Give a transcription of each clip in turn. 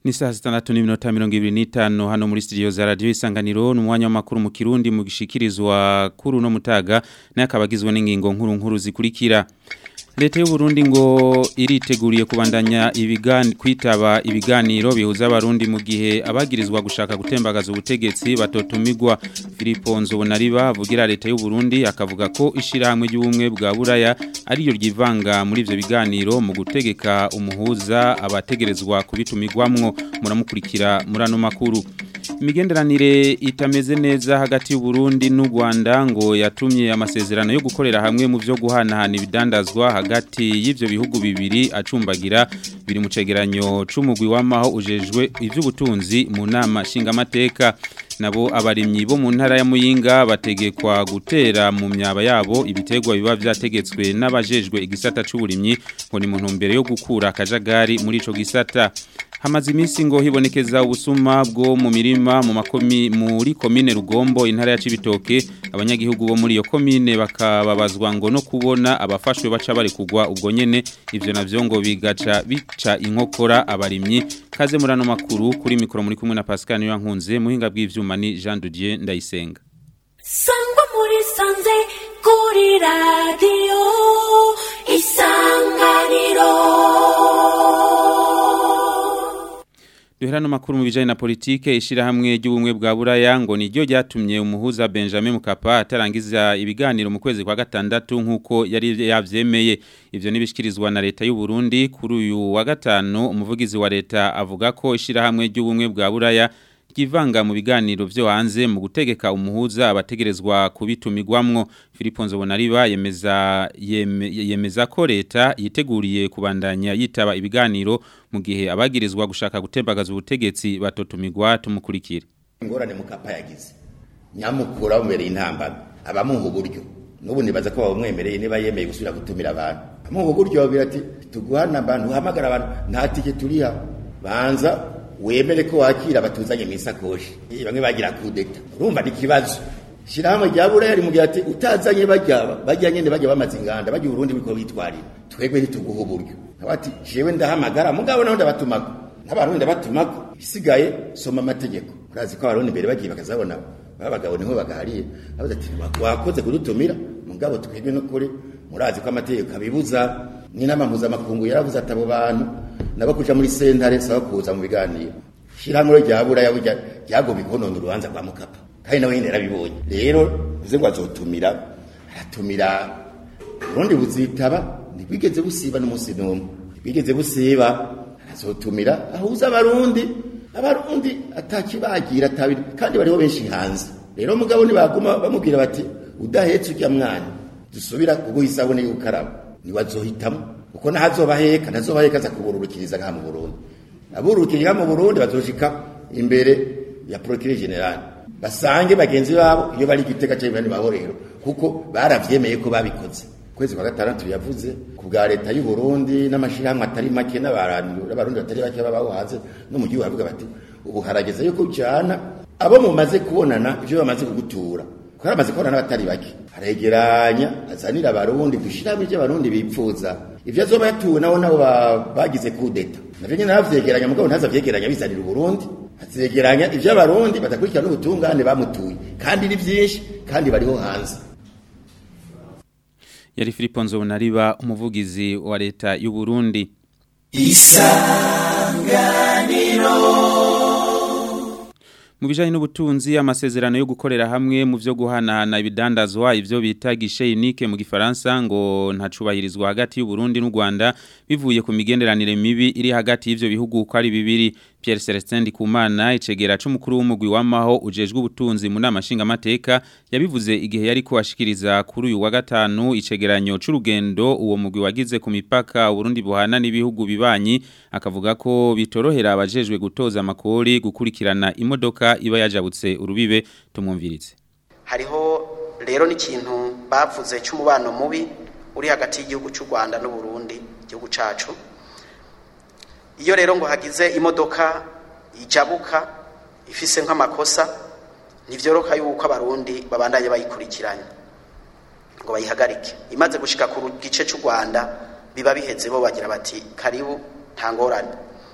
Ni saa sitandatu n'iminota mirongo ibiri n'itanu hano muri studio za radio isanganiro n'umwanya w'amakuru mu Kirundi mu gishikirizwa kuri uno mutaga naye akabagizwe n'ingingo nkuru nkuru zikurikira Leta y'u Burundi ngo iriteguriye kubandanya ibigani kwitaba ibiganiro bihuza abarundi mu gihe abagirizwa gushaka gutembagaza ubutegetsi batotumigwa Filipo Nzobonariba avugira leta y'u Burundi akavuga ko ishirahamwe ry'ubumwe bwa Buraya ariyo ryivanga muri ivyo biganiro mu gutegeka umuhuza abategerezwa kubitumigwamwo muramukurikira murano makuru imigenderanire itameze neza hagati y'u Burundi n'u Rwanda ngo yatumye amasezerano yo gukorera hamwe mu byo guhanahana ibidandazwa hagati y'ivyo bihugu bibiri acumbagira biri mu cegeranyo c'umugwi w'amaho ujejwe ivy'ubutunzi mu nama nshingamateka nabo abarimyi bo mu ntara ya Muyinga bategekwa gutera mu myaba yabo ibitegwa biba vyategetswe n'abajejwe igisata c'uburimyi ngo ni mu ntumbero yo gukura akajagari muri ico gisata hamaze iminsi ngo hibonekeza ubusuma bwo mu mirima mu makomi muri komine Rugombo intara ya Cibitoke abanyagihugu bo muri iyo komine bakababazwa ngo no kubona abafashwe baca bari kugwa ubwo nyene ivyo navyo ngo bigaca bica inkokora abarimyi kaze murano makuru kuri mikoro muri kumwe na Pascal niyo nkunze muhinga bw'ivyuma ni Jean Didier Ndayisenga Sangwa muri sanze kuri radio isanganiro Duherano makuru mu bijanye na politike ishirahamwe ry'ubumwe bwa Buraya ngo niryo ryatumye umuhuza Benjamin Mkapa atarangiza ibiganiro mu kwezi kwa gatandatu nkuko yari yavyemeye ivyo nibishikirizwa na leta y'u Burundi kuri uyu wa gatanu umuvugizi wa leta avuga ko ishirahamwe ry'ubumwe bwa Buraya ryivanga mu biganiro vyo hanze mu gutegeka umuhuza abategerezwa kubitumigwamwo Filipo Nzobonariba yemeza yeme, yemeza ko leta yiteguriye kubandanya yitaba ibiganiro mu gihe abagirizwa gushaka gutembagaza ubutegetsi batotumigwa tumukurikira ingorane mukapa yagize nyamukura bumereye intambara abamuha uburyo n'ubu nibaza ko bamwemereye niba yemeye gusubira gutumira abantu amuha uburyo babwira ati tuguhana abantu uhamagara abantu nta tike turiha banza wemere ko wakira batuzanye mu isakoshi bamwe bagira kudeta urumva ni ikibazo shyirahamwe rya buraya rimugira ati utazanye bajya bajya nyine bajya bamaze inganda bajya uburundi biko bitwarira twebwe ntituguha uburyo ati jewe ndahamagara mugabo naho ndabatumako n'abarundi ndabatumako isigaye soma amategeko urazi ko abarundi mbere bagiye bakazabona babagabo niho bagahariye abaza ati wakoze kudutumira mugabo twebwe no kuri murazi ko amategeko abibuza n'inama mpuzamakungu yaravuze ati abo bantu nabo kuja muri sentare saba kuza mu biganiro shirahamwe rya buraya burya ryagomba ikonona urubanza rwa mukapa kandi nawe nyene yarabibonye rero uze ngo azotumira aratumira urundi buzitaba ntibwigeze busiba n'umunsi n'umwe ntibwigeze busiba arazotumira ahuza abarundi abarundi atakibagira atabiri kandi bariho benshi hanze rero mugabo ntibaguma bamubwira bati udahetse ujya mwana dusubira kuguha isabune y'ukaraba niwazohitamo uko ntazobaheka ntazobaheka aza kubururukiriza ngaha mu Burundi abururukiriza mu Burundi bazoshika imbere ya procureur general basange bagenzi babo iyo bari giteka cyo bani bahorero kuko baravyemeye ko babikoze kwezi kwa gatandatu yavuze ku bwa leta y'u Burundi n'amashirahamwe atari make n'abarundi n'abarundi batari bake babaho hanze no mu gihugu bavuga bati ubu harageze yuko ujana abo mumaze kubonana ivyo bamaze kugutura ko amaze kubonana batari bake aregeranya azanira abarundi dushiramo ivyo abarundi bipfuza ivyo azoba yatuwe nabo nabo bagize kudeta navyo nyene aravyegeranya mugabo ntazavyegeranya bizanira uburundi azegeranya ivyo abarundi badakurikirana n'ubutungane bamutuye kandi ni vyinshi kandi bariho hanze yari Filipo Nzobonariba umuvugizi wa leta y'u Burundi mu bijanye n'ubutunzi amasezerano yo gukorera hamwe mu vyo guhanahana ibidandazwa ivyo bita guichet unique mu gifaransa ngo ntacubahirizwa hagati y'u Burundi n'u Rwanda bivuye ku migenderanire mibi iri hagati y'ivyo bihugu uko ari bibiri Pierre Celestin Ndikumana icegera c'umukuru w'umugwi w'amaho ujejwe ubutunzi mu nama nshingamateka yabivuze igihe yari kuashikiriza kuri uyu wa gatanu icegeranyo c'urugendo uwo mugwi wagize ku mipaka Burundi buhana n'ibihugu bibanyi akavuga ko bitorohera abajejwe gutoza amakori gukurikirana imodoka iba yajabutse urubibe tumwumviritse hariho rero n'ikintu bavuze cy'umubano mubi uri hagati y'igihugu cy'u Rwanda n'u Burundi igihugu cacu iyo rero ngo hagize imodoka ijabuka ifise nk'amakosa ntivyoroka yuko abarundi babandanye bayikurikiranye ngo bayihagarike imaze gushika ku gice cy'u Rwanda biba biheze bo bagira bati karibu nta ngorane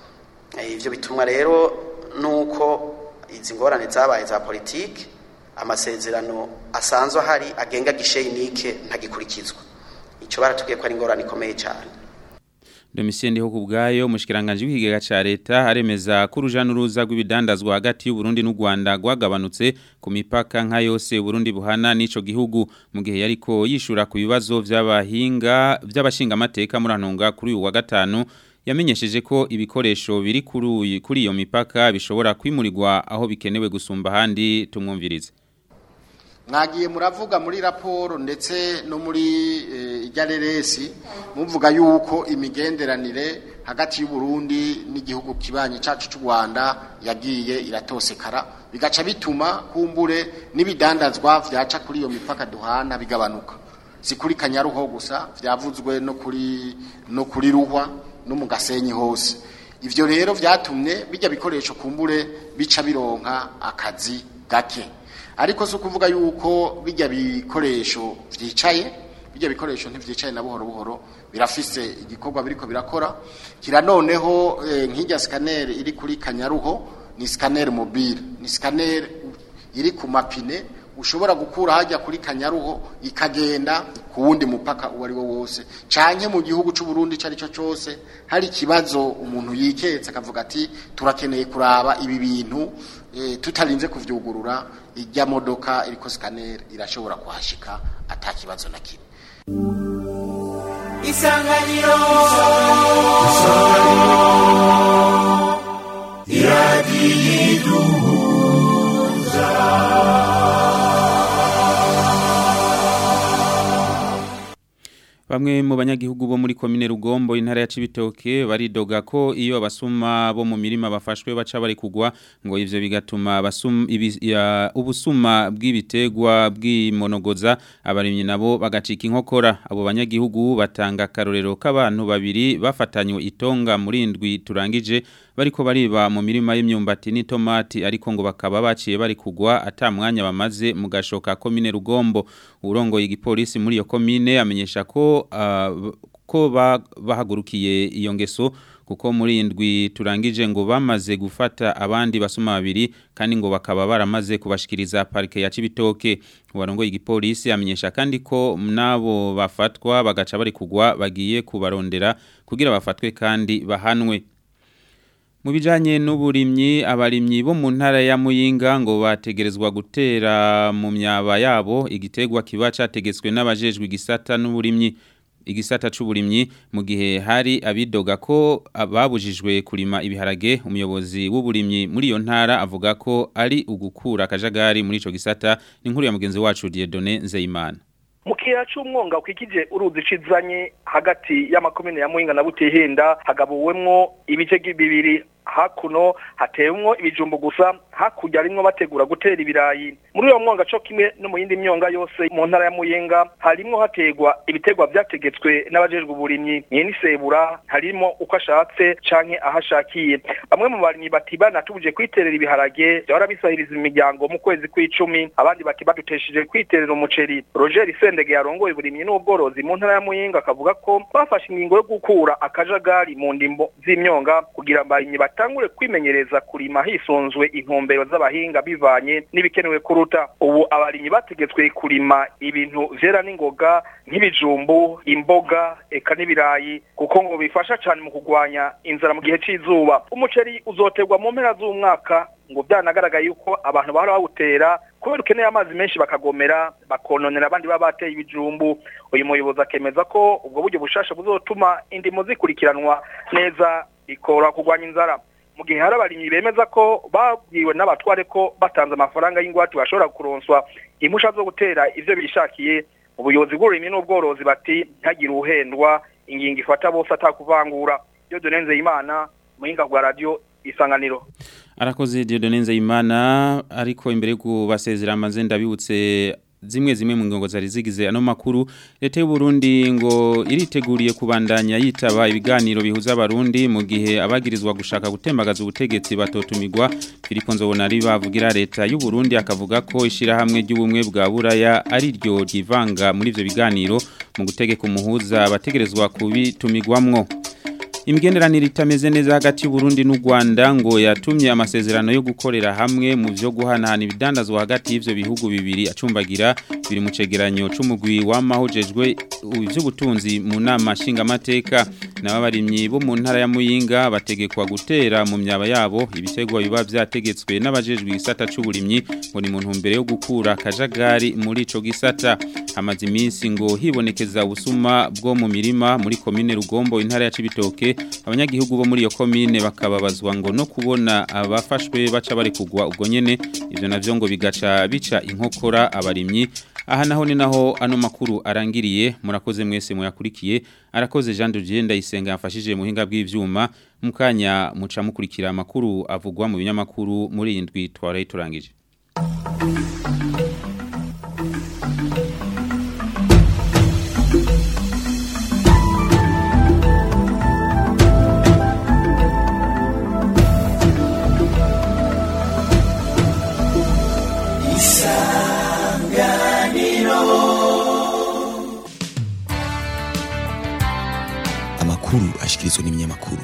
Eh, ivyo bitumwa rero nuko izi ngorane zabaye za politike amasezerano asanzwe ahari agenga gisheyinike ntagikurikizwa ico baratubwiye ko ari ingorane ikomeye cyane Domitien Ndiho kubgayo mushikiranganje w'ikigega ca leta aremeza ko uruja n'uruza rw'ibidandazwa hagati y'u Burundi n'u Rwanda gwagabanutse ku mipaka nka yose Burundi buhana n'ico gihugu mu gihe yariko yishura ku bibazo vy'abahinga vy'abashinga amateka muri anonga kuri uyu wa gatanu yamenyesheje ko ibikoresho biri kuri uyu- kuri iyo mipaka bishobora kwimurirwa aho bikenewe gusumba ahandi tumwumvirize mwagiye muravuga muri raporo ndetse no muri eh, irya reresi muvuga yuko imigenderanire hagati y'u Burundi n'igihugu kibanye cacu cy'u Rwanda yagiye iratosekara bigaca bituma kumbure n'ibidandazwa vyaca kuri iyo mipaka duhana bigabanuka si kuri kanyaruho gusa vyavuzwe no kuri no kuri ruhwa no mu gasenyi hose ivyo rero vyatumye bijya bikoresho kumbure bica bironka akazi gake ariko si ukuvuga yuko bijya bikoresho vyicaye bijya bikoresho ntivyicaye na buhoro buhoro birafise igikorwa biriko birakora kira noneho eh, nk'ijya scanner iri kuri kanyaruho ni scanner mobile ni scanner iri ku mapine ushobora gukura hajya kuri kanyaruho ikagenda ku wundi mupaka uwo ari wo wose canke mu gihugu c'u Burundi cari cyo cyose hari ikibazo umuntu yiketse akavuga ati turakeneye kuraba ibi bintu e, tutarinze kuvyugurura ijya modoka iriko scanner irashobora kuhashika ata kibazo na kimwe isanganiro Bamwe mu banyagihugu bo muri komine Rugombo intara ya Cibitoke baridoga ko iyo abasuma bo mu mirima bafashwe baca bari kugwa ngo ivyo bigatuma abasum ibi- ya- ubusuma bw'ibitegwa bw'imonogoza abarimyi nabo bagacika inkokora abo banyagihugu batanga karorero k'abantu babiri bafatanywe itonga muri indwi turangije bariko bariba mu mirima y'imyumbati n'itomati ariko ngo bakaba baciye bari kugwa ata mwanya bamaze mu gashoka komine Rugombo urongoye igipolisi muri iyo komine amenyesha ko ah, ko ba- bahagurukiye iyo ngeso kuko muri indwi turangije ngo bamaze gufata abandi basuma babiri kandi ngo bakaba baramaze kubashikiriza parike ya Cibitoke uwarongoye igipolisi amenyesha kandi ko nabo bafatwa bagaca bari kugwa bagiye kubarondera kugira bafatwe kandi bahanwe mu bijanye n'uburimyi abarimyi bo mu ntara ya Muyinga ngo bategerezwa gutera mu myaba yabo igitegwa kiba categetswe n'abajejwe igisata n'uburimyi igisata c'uburimyi mu gihe hari abidoga ko ababujijwe kurima ibiharage umuyobozi w'uburimyi muri iyo ntara avuga ko ari ugukura akajagari muri ico gisata n'inkuru ya mugenzi wacu Dieudonné Nzeyimana mu kiyaya c'umwonga kwikije uruzi cizanye hagati y'amakomine ya Muhinga na Butihinda hagabuwemwo ibice bibiri hakuno hatewemwo ibijumbu gusa hakurya arimwo bategura gutera ibirayi muri uyo mwonga co kimwe no mu yindi myonga yose mu ntara ya Muyenga harimwo hategwa ibitegwa vyategetswe n'abajejwe uburimyi nyene isebura harimo uko ashatse canke ahashakiye bamwe mu barimyi bati banatubuje kwiterera ibiharage byahora bisahiriza imiryango mu kwezi kw'icumi abandi bati badutesheje kwiterera umuceri Roger Sendege yarongoye uburimyi n'ubworozi mu ntara ya Muyinga akavuga ko bafashe ingingo yo gukura akajagari mu ndimbo z'imyonga kugira abarimyi batangure kwimenyereza kurima hisunzwe intumbero z'abahinga bivanye n'ibikenewe kuruta ubu abarimyi bategetswe kurima ibintu vyera n'ingoga nk'ibijumbu imboga eka n'ibirayi kuko ngo bifasha cyane mu kugwanya inzara mu gihe c'izuba umuceri uzoterwa mu mpera z'umwaka ngo byanagaragaye yuko abantu bahora bawutera kubera ukeneye amazi menshi bakagomera bakononera abandi baba bateye ibijumbu uyu muyobozi akemeza ko ubwo buryo bushasha buzotuma indimo zikurikiranwa neza bikora kurwanya inzara mu gihe hari abarimyi bemeza ko babwiwe n'abatware ko batanze amafaranga y'ingwate bashobora kuronswa impusha zo gutera ivyo bishakiye ubuyobozi bw'uburimyi n'ubworozi bati ntagire uhendwa ingingo ifata bose atakuvangura iyo dunenze imana muhinga bwa radio isanganiro arakoze Dieudonné Nzeyimana ariko imbere yo kubasezera amaze ndabibutse zimwe zimwe mu ngingo zari zigize ano makuru leta y'u Burundi ngo iriteguriye kubandanya yitaba ibiganiro bihuza abarundi mu gihe abagirizwa gushaka gutembagaza ubutegetsi batotumirwa Filipo Nzobonari bavugira leta y'u Burundi akavuga ko ishirahamwe ry'ubumwe bwa Buraya ari ryo ryivanga muri ivyo biganiro mu gutegeka umuhuza abategerezwa kubitumirwamwo imigenderanire itameze neza hagati y'u Burundi n'u Rwanda ngo yatumye amasezerano yo gukorera hamwe mu byo guhanahana ibidandazwa hagati y'ivyo bihugu bibiri acumbagira biri mu cegeranyo c'umugwi w'amahojejwe ivy'ubutunzi mu nama nshingamateka n'abarimyi bo mu ntara ya Muyinga bategekwa gutera mu myaba yabo ibitegwa biba vyategetswe n'abajejwe isata c'uburimyi ngo ni mu ntumbero yo gukura kajagari muri ico gisata hamaze iminsi ngo hibonekeza ubusuma bwo mu mirima muri komine Rugombo intara ya Cibitoke abanyagihugu bo muri iyo komine bakababazwa ngo no kubona abafashwe baca bari kugwa ubwo nyene ivyo navyo ngo bigaca bica inkokora abarimyi aha naho ni naho ano makuru arangiriye murakoze mwese muyakurikiye arakoze Jean de Dieu ndayisenga yafashije mu hinga bw'ivyuma mukanya muca mukurikira amakuru avugwa mu binyamakuru muri iyi ndwi twaraye turangije amakuru ashikirizwa n'ibinyamakuru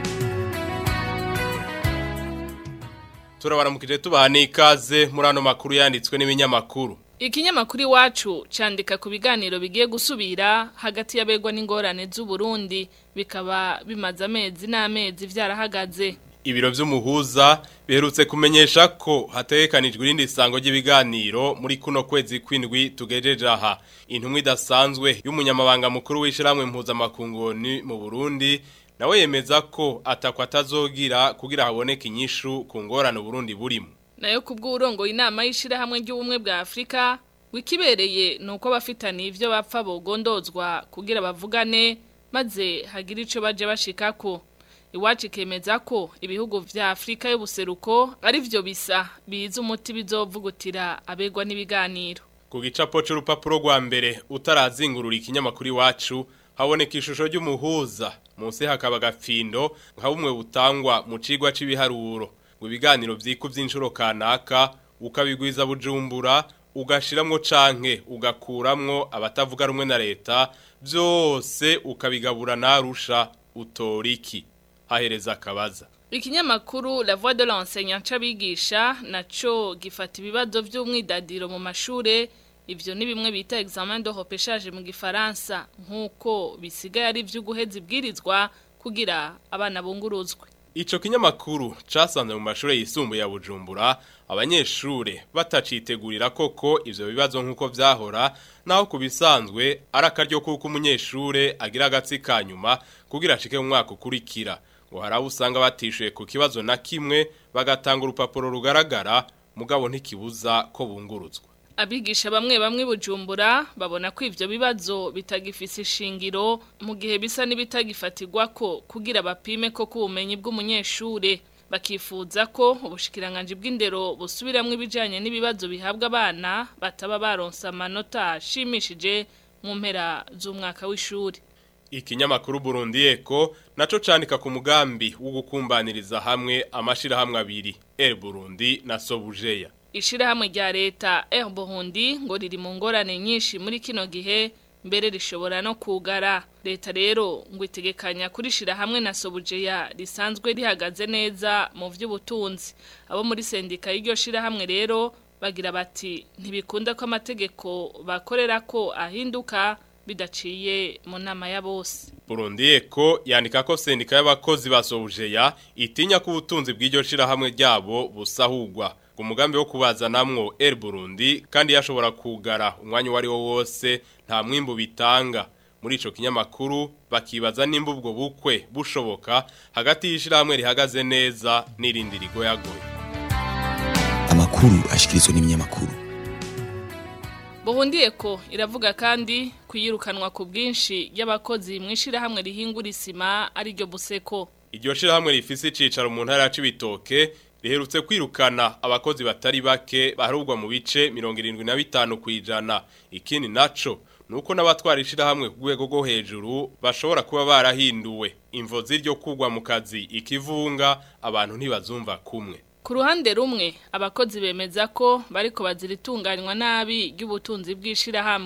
turabaramukije tubaha n'ikaze muri ano makuru yanditswe n'ibinyamakuru Ikinyamakuru iwacu candika ku biganiro bigiye gusubira hagati y'abegwa n'ingorane z'u Burundi bikaba bimaze amezi n'amezi vyarahagaze. ibiro vy'umuhuza biherutse kumenyesha ko hategekanijwe irindi sango ry'ibiganiro muri kuno kwezi kwindwi tugejeje aha intumwa idasanzwe y'umunyamabanga mukuru w'ishiramwe mpuzamakungoni mu Burundi nawe yemeza ko atakwa atazogira kugira haboneke inyishu ku ngorane Burundi burimo Nayo kubw'urongo inama y'ishirahamwe ry'ubumwe bwa Afrika wikibereye nuko abafitaniye ivyo bapfa bogondozwa kugira bavugane maze hagira ico baje bashikako. Iwacu ikemeza ko ibihugu vya Afrika y'ubuseruko ari vyo bisa biza umuti bizovugutira abegwa n'ibiganiro. ku gicapo c'urupapuro rwa mbere utarazingurura ikinyamakuru iwacu haboneka ishusho ry'umuhuza munsi hakaba agafindo nka bumwe butangwa mu cigwa c'ibiharuro ngo ibiganiro vyikuvye inshuro kanaka ukabigwiza bujumbura ugashiramwo canke ugakuramwo abatavuga rumwe na leta vyose ukabigabura narusha utoriki hahereza akabaza Ikinyamakuru La Voix de l'enseignant c'abigisha naco gifata ibibazo vy'umwidadiro mu mashure ivyo ni bimwe bita examen de repêchage mu gifaransa nkuko bisigaye ari vyo guheza ibwirizwa kugira abana bunguruzwe. Ico kinyamakuru casanze mu mashure yisumbuye ya Bujumbura abanyeshure batacitegurira koko ivyo bibazo nkuko vyahora naho kubisanzwe arakaryo kuko umunyeshure agira agatsi kanyuma kugira ashike mu mwaka ukurikira ngo harabu usanga batishuye ku kibazo na kimwe bagatanga urupapuro rugaragara mugabo ntikibuza ko bunguruzwa Abigisha bamwe bamwe bujumbura babona ko ivyo bibazo bitagifise ishingiro mu gihe bisa n'ibitagifatirwa ko kugira bapime ko kubumenyi bw'umunyeshure bakifuza ko ubushikiranganje bw'indero busubiramwe ibijanye n'ibibazo bihabwa abana bataba baronsa amanota ashimishije mu mpera z'umwaka w'ishuri. Ikinyamakuru Burundi Eko naco candika ku mugambi wo gukumbaniriza hamwe amashirahamwe abiri El Burundi na Sobujeya. Ishirahamwe rya leta Air Burundi ngo riri mu ngorane nyinshi muri kino gihe mbere rishobora no kugara leta rero ngo itegekanya kurishira hamwe na Sobujeya risanzwe rihagaze neza mu vy'ubutunzi abo muri sendika y'iryo shirahamwe rero bagira bati ntibikunda ko amategeko bakorera ko ahinduka bidaciye mu nama ya bose Burundi Eko yandika ko sendika y'abakozi ba Sobujeya itinya ko ubutunzi bw'iryo shirahamwe ryabo busahugwa ku mugambi wo kubazanamwo El Burundi kandi yashobora kugara umwanya wari wo wose nta mwimbu bitanga muri ico kinyamakuru bakibaza nimba ubwo bukwe bushoboka hagati y'ishirahamwe rihagaze neza n'irindi rigoyagoye amakuru ashikirizwa n'ibinyamakuru Burundi Eko iravuga kandi kuyirukanwa ku bwinshi y'abakozi mu ishirahamwe rihingura isima ari ryo buseko iryo shirahamwe rifise icicaro mu ntara ya Cibitoke riherutse kwirukana abakozi batari bake baharugwa mu bice 75 kwijana ikindi naco nuko n'abatwara ishirahamwe ku rwego rwo hejuru bashobora kuba barahinduwe imvo z'iryo kugwa mu kazi ikivunga abantu ntibazumva kumwe Ku ruhande rumwe abakozi bemeza ko bariko baziritunganywa nabi ry'ubutunzi bw'ishirahamwe ku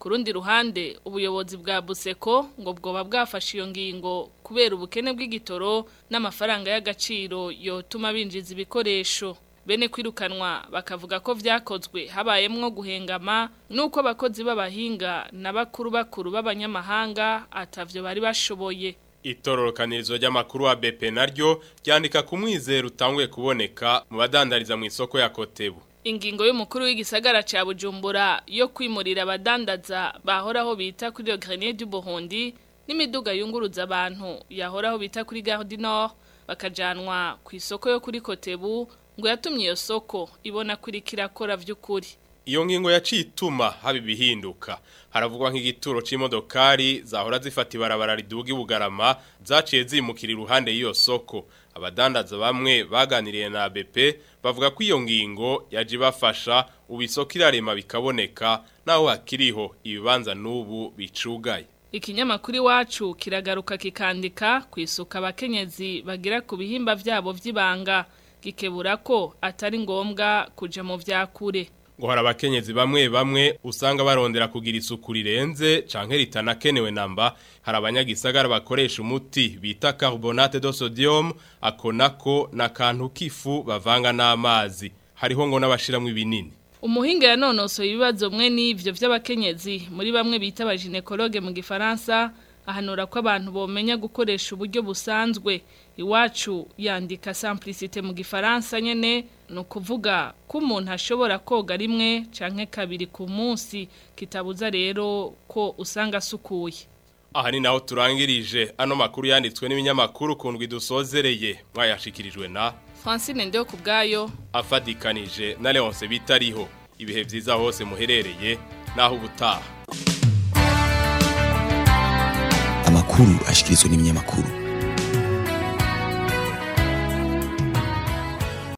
ku rundi ruhande ubuyobozi bwa buseko ngo bwoba bwafashe iyo ngingo kubera ubukene bw'igitoro n'amafaranga y'agaciro yotuma binjiza ibikoresho bene kwirukanwa bakavuga ko vyakozwe habayemwo guhengama nuko abakozi b'abahinga na bakuru bakuru b'abanyamahanga atavyo bari bashoboye Itororokanirizo ry'amakuru wa BP naryo ryandika ku mwizero utanguye kuboneka mu badandariza mu isoko ya Kotebu. Ingingo y'umukuru w'igisagara ca Bujumbura yo kwimurira abadandaza bahoraho bita kuri Le Grenier du Burundi n'imiduga yunguruza abantu yahoraho bita kuri Gare du Nord bakajanwa ku isoko yo kuri Kotebu ngo yatumye iyo soko ibona kuri kirakora vy'ukuri. Iyo ngingo yaciye ituma haba ibihinduka haravugwa nk'igituro c'imodokari zahora zifata ibarabara riduga ibugarama zaciye zimukira iruhande y'iyo soko abadandaza bamwe baganiriye na BP bavuga ko iyo ngingo yaje bafasha ubisoko irarema bikaboneka naho hakiriho ibibanza n'ubu bicugaye Ikinyamakuru iwacu kiragaruka kikandika ku isuka abakenyezi bagira ku bihimba vyabo vy'ibanga gikebura ko atari ngombwa kuja mu vyakure ngo hari abakenyezi bamwe bamwe usanga barondera kugira isuku rirenze canke ritanakenewe namba hari abanyagisagara bakoresha umuti bita carbonate de sodium ako nako na kantu kifu bavanga n'amazi hariho ngo n'abashiramwe ibinini umuhinga yanonosoye ibibazo mwe n'ivyo vy'abakenyezi muri bamwe bita abaginekologe mu gifaransa ahanura ko abantu bomenya gukoresha uburyo busanzwe iwacu yandika simplicité mu gifaransa nyene no kuvuga ko umuntu ashobora koga rimwe canke kabiri ku munsi kitabuza rero ko usanga asukuye aha ni naho turangirije ano makuru yanditswe n'ibinyamakuru kundwi dusozereye mwayashikirijwe na Francine ndio kubgayo afadikanije na Leonce bitariho ibihe vyiza hose muherereye naho ubutaha amakuru ashikirizwa n'ibinyamakuru